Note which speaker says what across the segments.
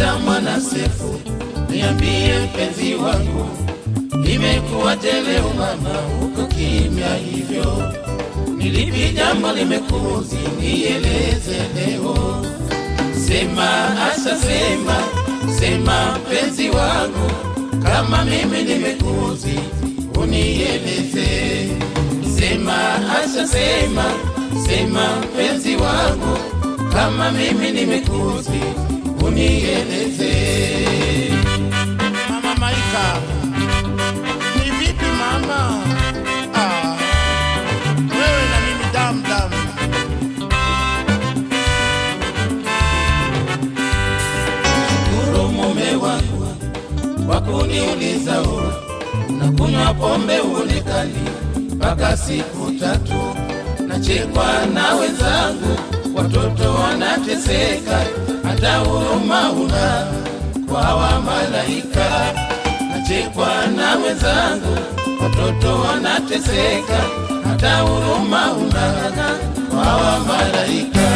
Speaker 1: Asha mwana Sefu, niambie mpenzi wangu, imekuwaje leo mama uko kimya hivyo? Nilipi jambo limekuzi, nieleze leo. Sema Asha, sema sema mpenzi wangu, kama mimi nimekuzi, unieleze. Sema Asha, sema sema mpenzi wangu, kama mimi nimekuzi, unieleze.
Speaker 2: Mama Maika, ni vipi mama? Ah, wewe na mimi damu damu.
Speaker 1: Shukuru mume wangu kwa kuniuliza ua na kunywa pombe uonekani mpaka siku tatu, nachekwa na wenzangu, watoto wanateseka, hata huruma una kwa wa malaika. Nachekwa na wenzangu, watoto wanateseka, hata huruma una kwa wa malaika.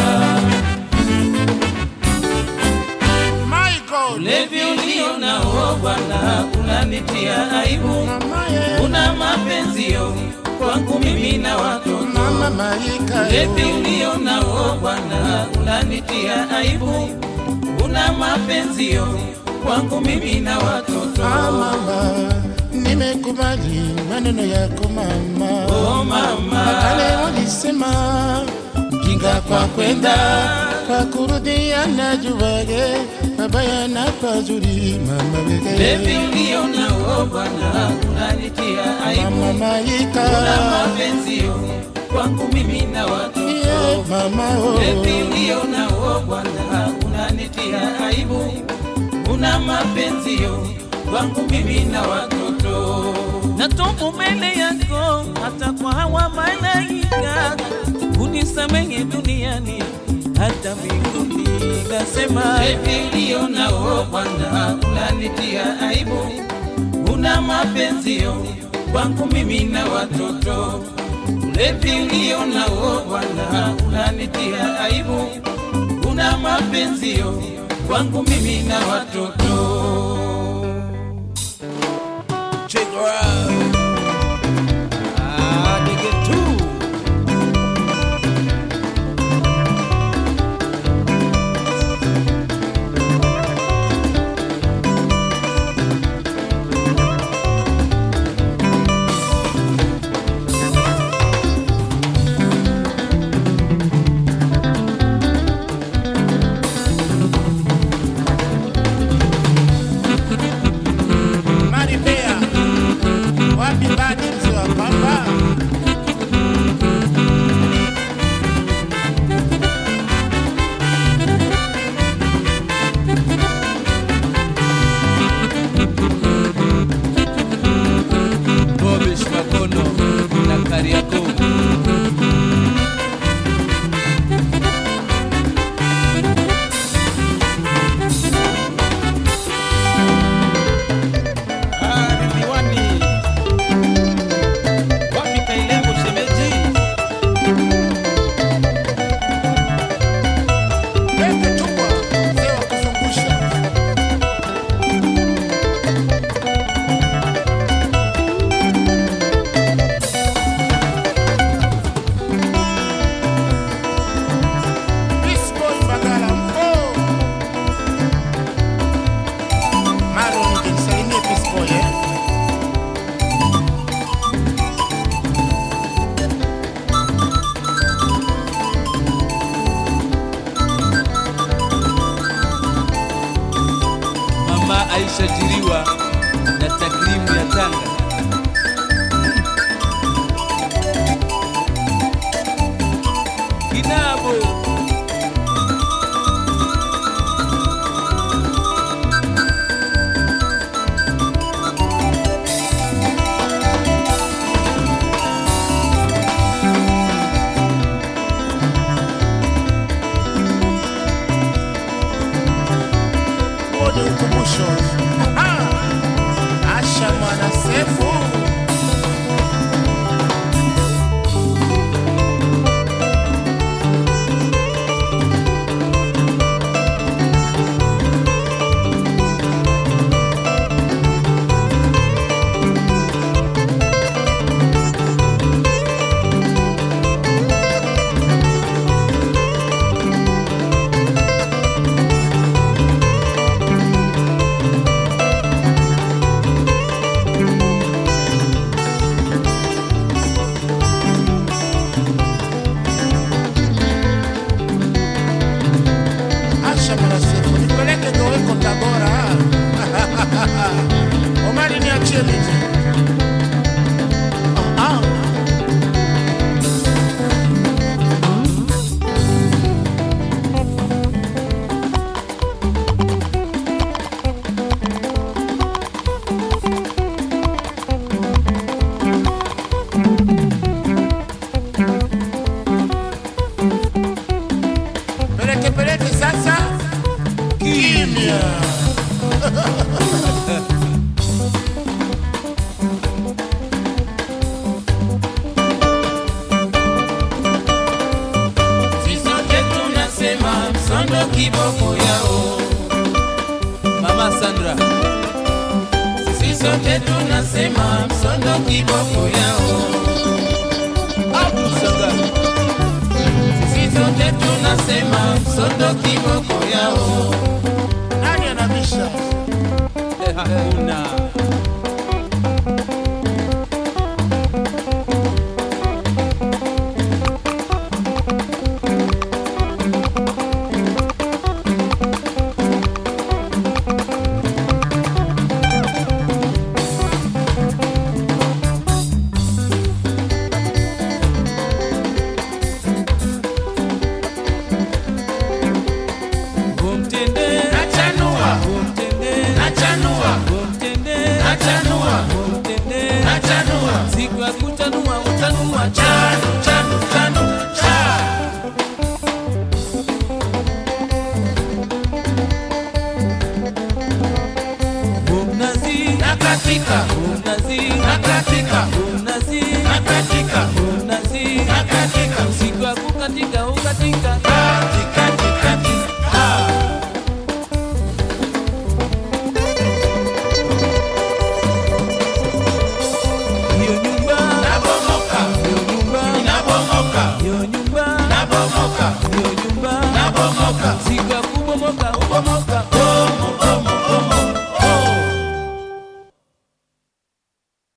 Speaker 2: Michael,
Speaker 1: Ulevi ulio nao Bwana unanitia aibu,
Speaker 2: mama ye,
Speaker 1: una mapenzio kwangu mimi na watoto.
Speaker 2: mama Maika,
Speaker 1: Ulevi ulio nao Bwana unanitia aibu, una mapenzio kwangu mimi na watoto.
Speaker 2: Ah, mama, nimekubali maneno yako mama.
Speaker 1: Oh mama,
Speaker 2: Kale walisema
Speaker 1: kinga kwa kwenda
Speaker 2: kwa kurudia na juwage mabaya na pazuri mama
Speaker 1: Ulevi
Speaker 2: wege
Speaker 1: ulio nao Bwana unanitia aibu,
Speaker 2: mama
Speaker 1: una
Speaker 2: Maika,
Speaker 1: mapenzio kwangu mimi na watoto.
Speaker 2: yeah, mama oh.
Speaker 1: Ulevi ulio nao Bwana unanitia aibu, una mapenzio kwangu mimi na watoto.
Speaker 3: Natubu mbele yako hata kwa hawa malaika, unisamehe duniani hata mbinguni. Nasema
Speaker 1: Ulevi ulio nao Bwana unanitia aibu, una mapenzio kwangu mimi na watoto. Ulevi ulio nao Bwana unanitia aibu, una mapenzio kwangu mimi na watoto.
Speaker 3: check her out. Ah, nigga too.
Speaker 2: Maripea, wapi badi mzee wa pamba?
Speaker 3: Bobish Makono na Kariako. Ah, Ridhiwani. Wapi Kailembo shemeji?
Speaker 2: Lete chupa, mzee wa kuzungusha. Peace boy Bagala, oh. Maro, nisalimie Peace boy, eh.
Speaker 3: Mama Aisha Jiriwa na takrimu ya Tanga. Kinabo
Speaker 2: Huo ni ukumbusho. Aha! Asha mwana Sefu. Tanzania.
Speaker 1: Sisi sote tunasema msondo kiboko yao.
Speaker 3: Mama Sandra,
Speaker 1: Sisi sote tunasema msondo kiboko yao.
Speaker 3: Abdul Sanga,
Speaker 1: Sisi sote tunasema msondo kiboko yao.
Speaker 2: Nani anabisha?
Speaker 3: eh, hakuna. Umtende,
Speaker 1: Nachanua,
Speaker 3: umtende,
Speaker 1: nachanua,
Speaker 3: umtende,
Speaker 1: nachanua,
Speaker 3: umtende.
Speaker 1: nachanua.
Speaker 3: Siku ya kutanua utanua cha
Speaker 1: Chanu, chanu, chanu, cha.
Speaker 3: umnazi,
Speaker 1: Nakatika,
Speaker 3: umnazi,
Speaker 1: nakatika,
Speaker 3: umnazi,
Speaker 1: nakatika,
Speaker 3: umnazi.
Speaker 1: nakatika.
Speaker 3: Siku ya kukatika ukatika